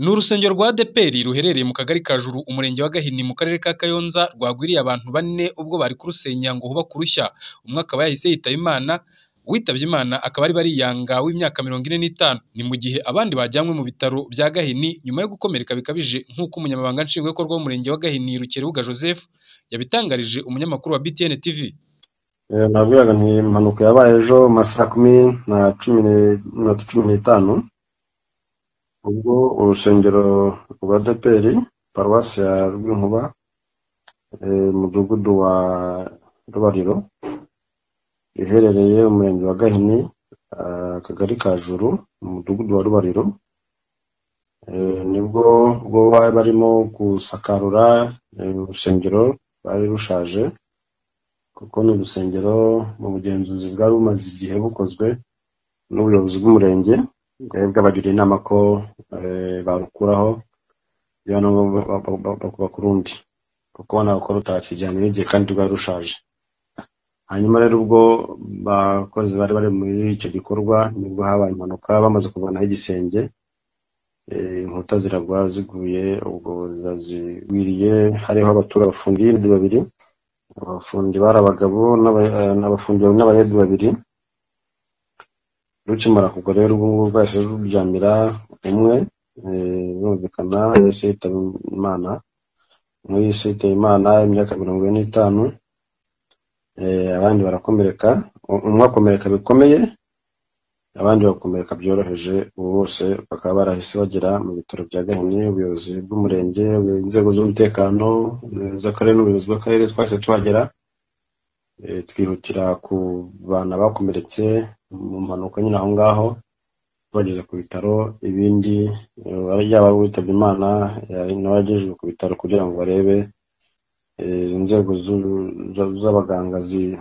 Ni urusengero rwa ADEPR ruherereye mu kagari ka Juru, umurenge wa Gahini, mu karere ka Kayonza, rwagwiriye abantu bane ubwo bari kurusenya ngo hubakwe urushya. Umwe akaba yahise yitaba Imana, uwitabye Imana akaba ari Bariyanga w'imyaka mirongo ine n'itanu. Ni mu gihe abandi bajyanywe mu bitaro bya Gahini nyuma yo gukomereka bikabije nk'uko Umunyamabanga Nshingwabikorwa w'Umurenge wa Gahini, Rukerubuga Joseph, yabitangarije umunyamakuru wa BTN TV. nabwiraga ni impanuka yabaye ejo mu ma saa kumi na cumi n'iminota cumi n'itanu ubwo urusengero rwa deperi paruwasi ya rwinkuba eh, umudugudu wa rubariro iherereye umurenge wa gahini ah, akagari ka juru umudugudu wa rubariro Eh, nibwo ubwo bari barimo gusakarura eh, urusengero rwari rushaje kuko ni urusengero mu bugenzuzi bwari bumaze igihe bukozwe n'ubuyobozi bw'umurenge bwari bwabagira inama ko eh, barukuraho niba na ngombwa ba- ba- ba- bakubaka urundi kuko ubona ko rutakijyanye n'igihe kandi rwari rushaje hanyuma rero ubwo bakozi bari bari muri icyo gikorwa nibwo habaye impanuka bamaze kuvanaho igisenge eh, inkuta ziragwa ziguye ubwo zazigwiriye hariho abatura bafungiye babiri abafundi bari abagabo n'aba- eh, n'abafundi n'abayede babiri rukimara kugwa rero ubwo ngubwo bwahise ruryamira umwe eh, birumvikana yahise yitaba imana umwe yahise yitaba imana imyaka mirongo ine n'itanu eh, abandi barakomereka u- umwe akomereka bikomeye abandi bakomereka byoroheje ubu bose bakaba barahise bagera mu bitaro bya gahini ubuyobozi bw'umurenge inzego z'umutekano eh, z'akarere n'ubuyobozi bw'akarere twahise tuhagera Eh, twihutira ku bana bakomeretse mu mpanuka nyine aho ngaho tubageza ku bitaro ibindi eh, yaba witabye imana eh, nawe yagejejwe ku bitaro kugira ngo barebe eh, inzego z'u- za- z'abaganga zi-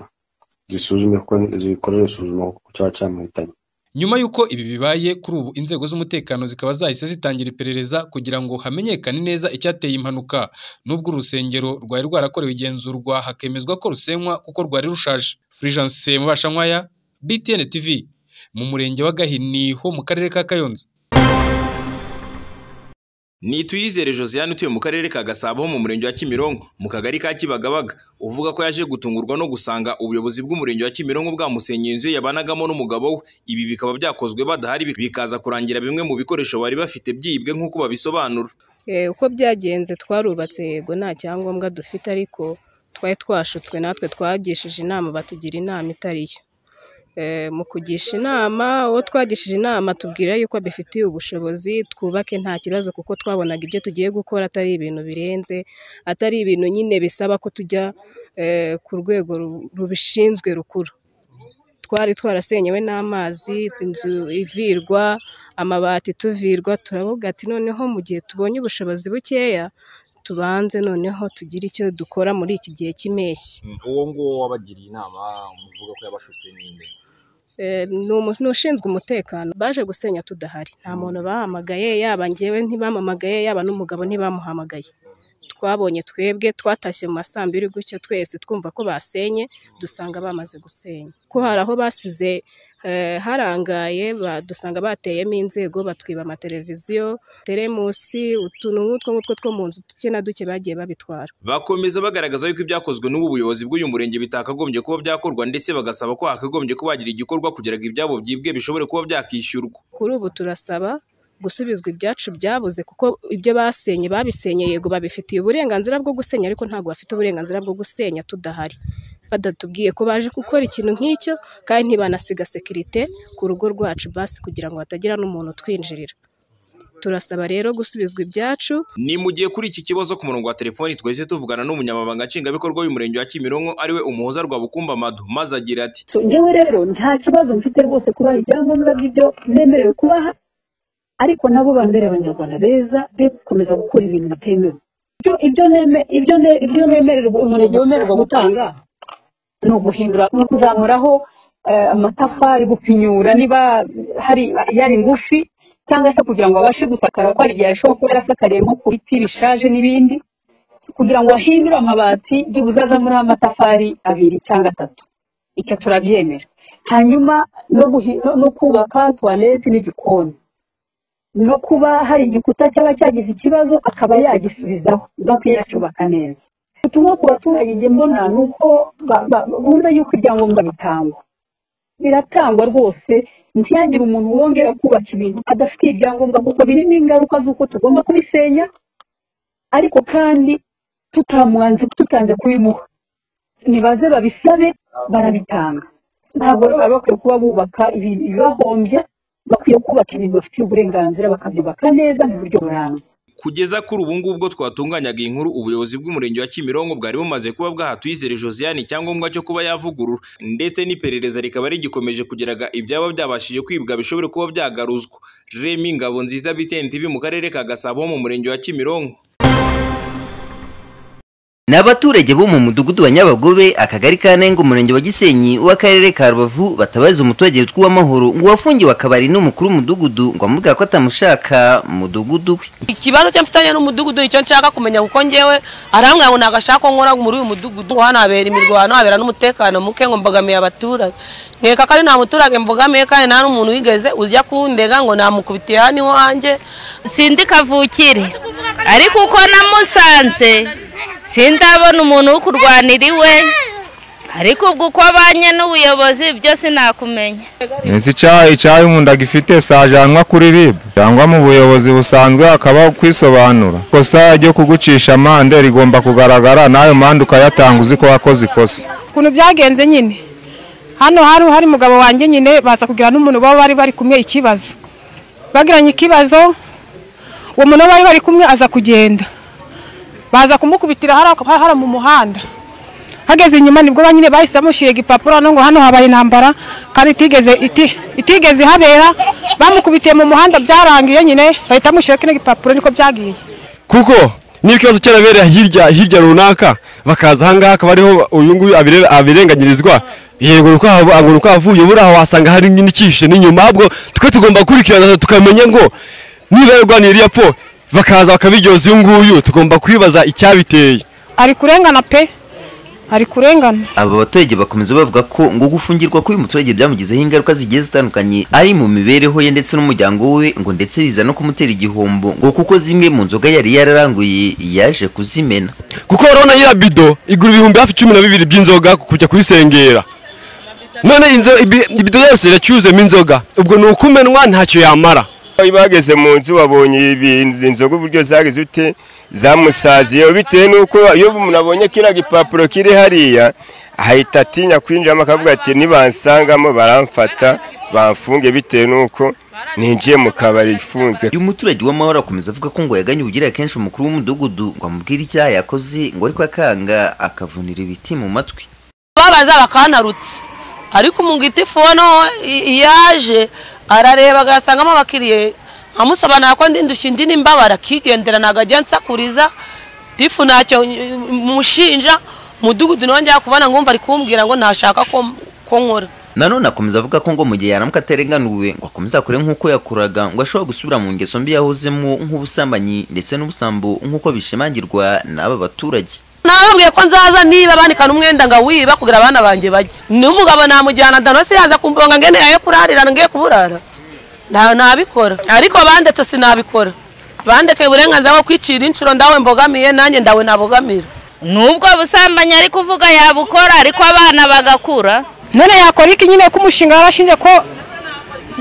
zisuzume kuko zikorere isuzuma ku cyaba cyamuhitanye Nyuma y'uko ibi bibaye kuri ubu inzego z'umutekano zikaba zahise zitangira iperereza kugira ngo hamenyekane neza icyateye impanuka. Nubwo urusengero rwari rwarakorewe igenzurwa hakemezwa ko rusenywa kuko rwari rushaje. Fulgence Mubashankwaya, BTN TV, mu murenge wa Gahini ho mu karere ka Kayonza. Nituyizere Josiane utuye mu karere ka Gasabo mu murenge wa Kimironko mu kagari ka Kibagabaga uvuga ko yaje gutungurwa no gusanga ubuyobozi bw'umurenge wa Kimironko bwamusenyeye inzu yabanagamo n'umugabo we ibi bikaba byakozwe badahari bik- bikaza kurangira bimwe mu bikoresho bari bafite byibwe nk'uko babisobanura Eh, uko byagenze twarubatse yego nta cyangombwa dufite ariko twari twashutswe natwe twagishije inama batugira inama itari yo Eh, mu kugisha inama uwo twagishije inama tubwira yuko abifitiye ubushobozi twubake nta kibazo kuko twabonaga ibyo tugiye gukora atari ibintu birenze atari ibintu nyine bisaba ko tujya eh, ku rwego ru- rubishinzwe rukuru twari twarasenyewe n'amazi inzu ivirwa amabati tuvirwa turavuga ati noneho mu gihe tubonye ubushobozi bukeya tubanze noneho tugire icyo dukora muri iki gihe cy'impeshyi uwo nguwo wabagiriye inama muvuga ko yabashutse n'indi Eh, ni umu- ni ushinzwe umutekano baje gusenya tudahari nta muntu bahamagaye yaba njyewe ntibamamagaye yaba n'umugabo ntibamuhamagaye twabonye twebwe twatashye mu masambiri gutyo twese twumva ko basenye dusanga bamaze gusenya ko hari aho basize eh, harangaye ba- dusanga bateyemo inzego batwiba amateleviziyo teremusi utuntu nk'utwo ngutwo two mu nzu duke na duke bagiye babitwara bakomeza bagaragaza yuko ibyakozwe n'ubu buyobozi bw'uyu murenge bitakagombye kuba byakorwa ndetse bagasaba ko hakagombye kuba hagira igikorwa kugira ngo ibyabo byibwe bishobore kuba byakishyurwa kuri ubu turasaba gusubizwa ibyacu byabuze kuko ibyo basenye babisenye yego babifitiye uburenganzira bwo gusenya ariko ntabwo bafite uburenganzira bwo gusenya tudahari badatubwiye ko baje gukora ikintu nk'icyo kandi ntibanasiga sekirite ku rugo rwacu basi kugira ngo hatagira n'umuntu utwinjirira turasaba rero gusubizwa ibyacu Ni mu gihe kuri iki kibazo ku murongo wa telefoni twese tuvugana n'umunyamabanga nshingwabikorwa w'umurenge wa Kimironko ari we umuhoza Rwabukumba Madu maze agira ati So, njyewe rero nta kibazo mfite rwose kubaha ibyangombwa by'ibyo nemerewe kubaha ariko nabo bambere abanyarwanda beza be gukomeza gukora ibintu bitemewe ibyo ibyo neme ibyo ne, ibyo nemererwa umurenge wemererwa gutanga ni uguhindura no kuzamuraho eh, amatafari gupinyura niba hari yari ngufi cyangwa se kugira ngo abashe gusakara ko hari igihe ashobora kuba yarasakariye nko ku biti bishaje n'ibindi kugira ngo ahindure amabati byibuze azamuraho amatafari abiri cyangwa atatu icyo turabyemera hanyuma no, guhi- no, no kubaka tuwarete n'igikoni no kuba hari igikuta cyaba cyagize ikibazo akaba yagisubizaho bakiyacubaka neza ubutumwa ku baturage njye mbona ni uko ba- ba- bumva yuko ibyangombwa bitangwa biratangwa rwose ntihagire umuntu wongera kubaka ibintu adafitiye ibyangombwa kuko birimo ingaruka z'uko tugomba kubisenya ariko kandi tutamwanze tutanze kubimuha nibaze babisabe barabitanga ntabwo rero baba bakwiye kuba bubaka ibi- ibibahombya bakwiye kubaka ibintu bafitiye uburenganzira bakabyubaka neza mu buryo burambye kugeza kuri ubu ngubu ubwo twatunganyaga iyi nkuru ubuyobozi bw'umurenge wa Kimironko bwari bumaze kuba bwahatwizere Josiane icyangombwa cyo kuba yavugurura ndetse n'iperereza rikaba rigikomeje kugeraga ibyaba byabashije kwibwa bishobore kuba byagaruzwa Remy Ngabo nziza BTN TV mu karere ka Gasabo ho mu murenge wa Kimironko ni abaturage bo mu mudugudu wa nyabagobe akagari ka nengo umurenge wa gisenyi w'akarere ka rubavu batabaza umuturage witwa uwamahoro ngo wafungiwe akabari n'umukuru w'umudugudu ngo amubwira ko atamushaka mu mudugudu we ikibazo cyo mfitanye n'umudugudu icyo nshaka kumenya kuko ngewe arambwira ngo nagashaka nkora muri uyu mudugudu ngo hano habera imirwano habera n'umutekano muke ngo mbogamiye abaturage nkeka ko ari nta muturage mbogamiye kandi nta n'umuntu wigeze ujya kundega ngo namukubitiye hano iwanjye sindi kavukire ariko uko namusanze sindabona umuntu wo kurwanira iwe ariko ubwo uko abanye n'ubuyobozi byo sinakumenya Nzi icyayi icyayi umuntu agifite sajyanwa kuri RIB cyangwa mu buyobozi busanzwe hakaba kwisobanura ikosa ryo kugucisha amande rigomba kugaragara nayo mande ukayatanga uzi ko wakoze ikosa ukuntu byagenze nyine hano hari hari umugabo wanjye nyine baza kugira n'umuntu baba bari bari kumwe ikibazo bagiranye ikibazo uwo muntu bari bari kumwe aza kugenda baza kumukubitira hariya ku- hariya mu muhanda hageze inyuma nibwo ba nyine bahise bamushyiriga igipapuro hano ngo hano habaye intambara kandi itigeze iti- itigeze ihabera bamukubitiye mu muhanda byararangiye nyine bahita bamushyiraho kino gipapuro niko byagiye kuko niba ikibazo cyarabereye hirya hirya runaka bakaza ahangaha akaba ariho uyu nguyu abire- abirenganyirizwa yego ni uko hava- ngo ni uko avuye buriya wasanga hari n'ikihishe n'inyuma ahubwo twe tugomba gukurikirana tukamenya ngo niba yarwaniye iriya pfo bakaza bakabiryoza uyu nguyu tugomba kwibaza icyabiteye ari kurengana pe ari kurengana aba baturage bakomeza bavuga ko ngo gufungirwa k'uyu muturage byamugizeho ingaruka zigiye zitandukanye ari mu mibereho ye ndetse n'umuryango we ngo ndetse biza no kumutera igihombo ngo kuko zimwe mu nzoga yari yararanguye yaje kuzimena kuko urabona ya bido igura ibihumbi hafi cumi na bibiri by'inzoga kujya kubisengera none inzo- ibi- ibido yose iracyuzemo inzoga ubwo ni ukumenwa ntacyo yamara bageze mu nzu wabonye inzoga uburyo zageze ute zamusaziye bitewe n'uko iyo umuntu abonye kiriya gipapuro kiri hariya ahita atinya kwinjiramo akavuga ati nibansangamo baramfata bamfunge bitewe n'uko ninjiye mu kabari ifunze uyu muturage w'amahoro akomeza avuga ko ngo yaganye ubugira kenshi umukuru w'umudugudu ngo amubwire icyaha yakoze ngo ariko akanga akavunira ibiti mu matwi babaza bakanarutse ariko umugiti fono yaje arareba agasangamo abakiriye amusobanura ko ndi ndushya indi n'imbabara akigendera ntabwo ajya nsakuriza tifu ntacyo mushinja umudugudu nawe njya kubona ngumva ari kumbwira ngo ntashaka ko ko nkora nanone akomeza avuga ko ngo mu gihe yaramuka atarenganuwe ngo akomeze akore nk'uko yakoraga ngo ashobora gusubira mu ngeso mbi yahozemo nk'ubusambanyi ndetse n'ubusambo nk'uko bishimangirwa n'aba baturage nababwiye ko nzaza niba banikana umwenda ngo wiba kugira abana banjye bajye n'umugabo namujyana danose yaza kumbonga ngene ayo kurarira ngiye kuburara nta nabikora ariko bandetse sinabikora bandekeye uburenganzira bwo kwicira inshuro ndawe mbogamiye nanjye ndawe nabogamira n'ubwo busambanyi ariko uvuga yabukora ariko abana bagakura none yakora iki nyine ko umushinga warashinze ko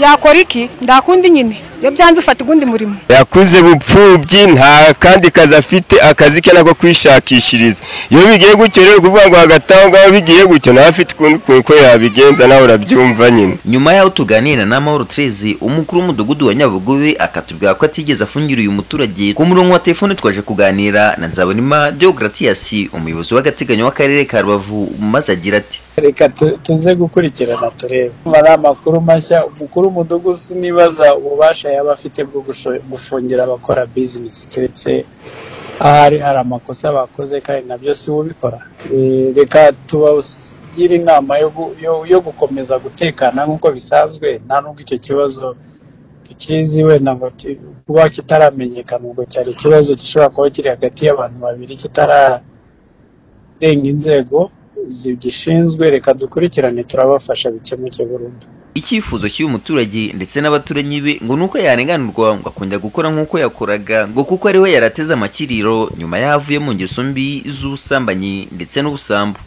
yakora iki ndakundi nyine iyo byanze ufata ugundi murimo yakuze bupfubyi nta kandi kazi afite akazi ke nako kwishakishiriza iyo bigiye gutyo rero kuvuga ngo hagati aho ngaho bigiye gutyo nawe afite ukundi kuntu ko yabigenza nawe urabyumva nyine nyuma y'aho tuganira na mahoro tereze umukuru w'umudugudu wa nyabugobe akatubwira ko atigeze afungira uyu muturage ku murongo wa telefone twaje kuganira na nzabonima deogratias umuyobozi w'agateganyo w'akarere ka rubavu maze agira ati reka tu- tuze gukurikirana turebe niba ari amakuru mashya umukuru w'umudugudu sinibaza ububasha yaba afite bwo gusho- gufungira abakora bizinesi keretse ahari hari amakosa bakoze kandi nabyo si we ubikora Eh, reka tubagire inama yo gu- yo- yo gukomeza gutekana nk'uko bisanzwe nta nubwo icyo kibazo tukizi wenda ngo ki- kuba kitaramenyekana ubwo cyari ikibazo gishobora kuba kiri hagati y'abantu babiri kitara renga inzego zigishinzwe reka dukurikirane turabafasha bikemuke burundu icyifuzo cy'uyu muturage ndetse n'abaturanyi be ngo ni uko yarenganurwa ngo akongera gukora nk'uko yakoraga ngo kuko ari we yarateze amakiriro nyuma yavuye mu ngeso mbi z'ubusambanyi ndetse n'ubusambo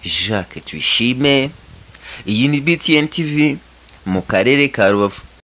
jacques tuyishime iyi ni btn tv mu karere ka rubavu